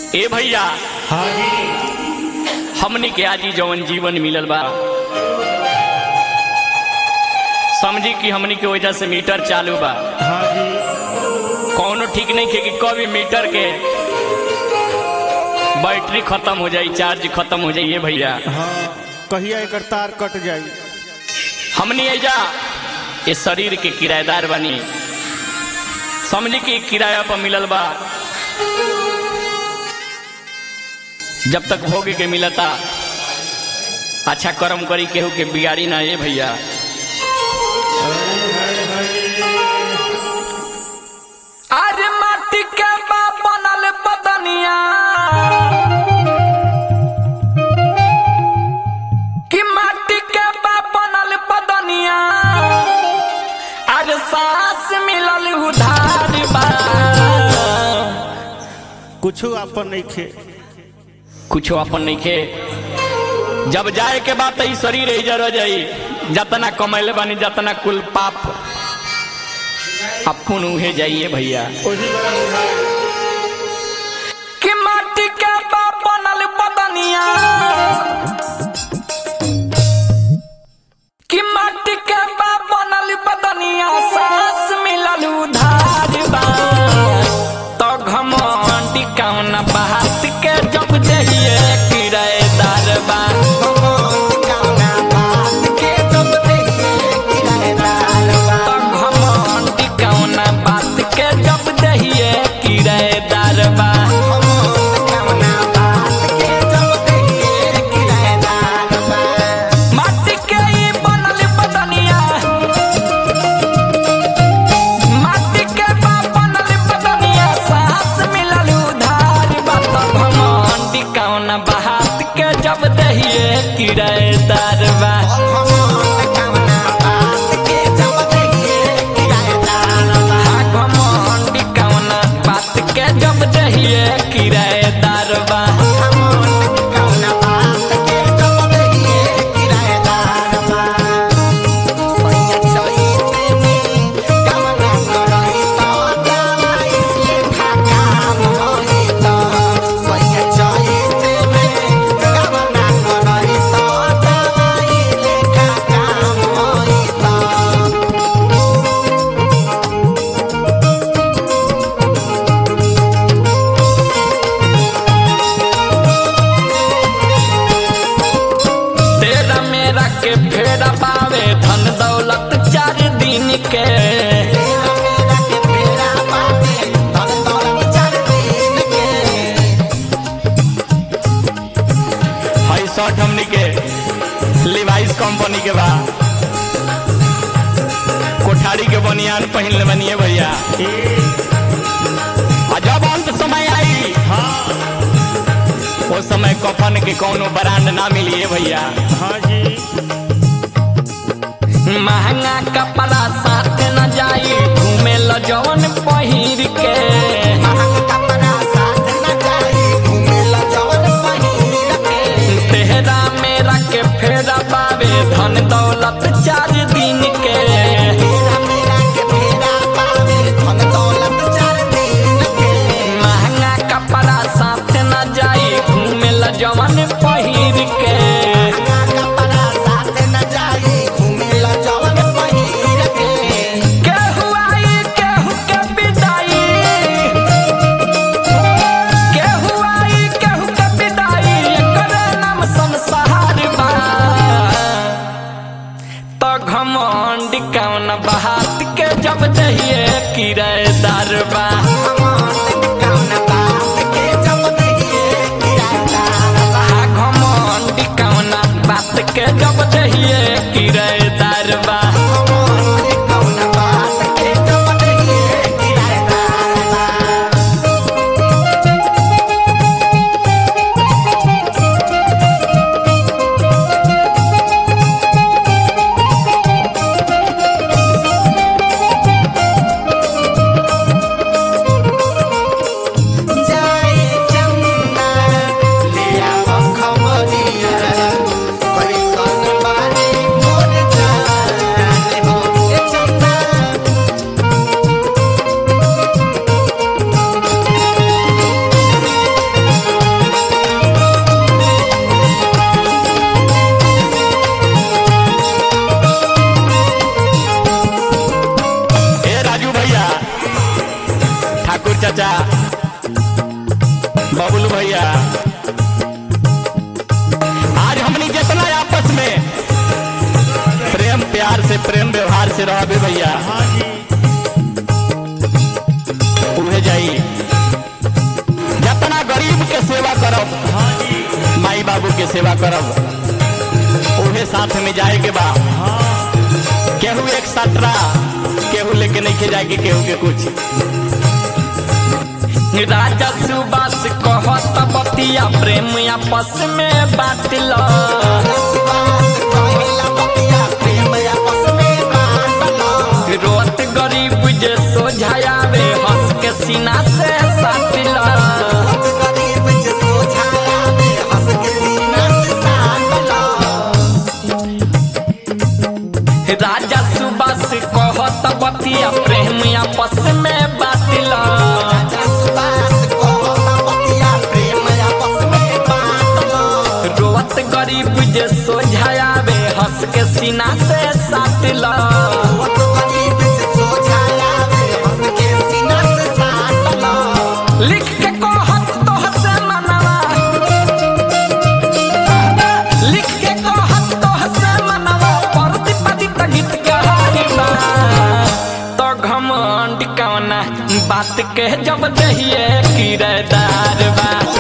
ए भैया हाँ जी हमनी के आजी जवन जीवन मिलल बा समझी कि हमनी के वजह से मीटर चालू बा हाँ जी कौनो ठीक नहीं खे कि कभी मीटर के बैटरी खत्म हो जाई चार्ज खत्म हो जाइए भैया हाँ कहिया एकर तार कट जाई हमनी एजा ये शरीर के किराएदार बनी समझी कि किराया पर मिलल बा जब तक भोगे के मिलता अच्छा कर्म करी केहू के बिगाड़ी ना ये भैया अरे माटी के बा बनल बदनिया कि माटी के बा बनल बदनिया अरे सांस मिलल उधार बा कुछ अपन नहीं खे कुछो अपन नहीं खे जब जाए के बाद ई शरीर ही जर जाई जतना कमैले बानी जतना कुल पाप अपन उहे जाइए भैया वही बड़ा बुझाए। कि माटी के बा बनल बदनिया कि माटी के बा बनल बदनिया सांस मिलल उधार बा तो घमंडी कौन बात के जब दहिए किराएदार बा तो घमंडी कौन बात के जब दहिए किराएदार बा माटी के ई बनल बदनिया माटी के बा बनल बदनिया सांस मिलल उधार बात घमंडी कौन बात के जब दहिए किराएदार बा हाँ घमंडी कौन बात के जब दहिए किराएदार बा तेरा मेरा के फेरा पावे धन दौलत चार दिन के हाई शर्ट हमनी के लिवाइस कंपनी के बा कोठारी के बनियान पहन ले बनिए भैया आ जब अंत समय आई वो समय कफन के कोनो ब्रांड ना मिलिए भैया हाँ जी महंगा कपड़ा साथ न जाई घूमे ल जवन पहिर के तेहरा मेरा के फेरा पावे धन दौलत चार दिन के महंगा कपड़ा साथ न जाई घूमे ल जवन पहिर के केहू आई केहू के विदाई केहू आई केहू के विदाई एकर नाम संसार बा तो घमंड कौन बात के जब दहिए किराएदार बा हाँ घमंड कौन बात के जब दहिए किराएदार बा भैया हाँ जी उहे जाई जितना गरीब के सेवा करब हाँ जी माई बाबू के सेवा करब उहे साथ में जाए के बा हाँ केहू एक सटरा केहू लेके नहीं के जाए के केहू के कुछ राजा सुबास कहत बतिया प्रेम आपस में बाटल रोत गरीब जे सोझायावे हंस के सीना से साटिल राजा सुबास कहत बतिया प्रेम आपस में बाटल रोत गरीब जे सोझायावे हंस के सीना से साटिल लिख के कहत तोह से मनवा लिख के कहत तोह से मनवा परति पतित गीत गहारी बा तो घमंड कवना बात के जब दहिए किरदार बा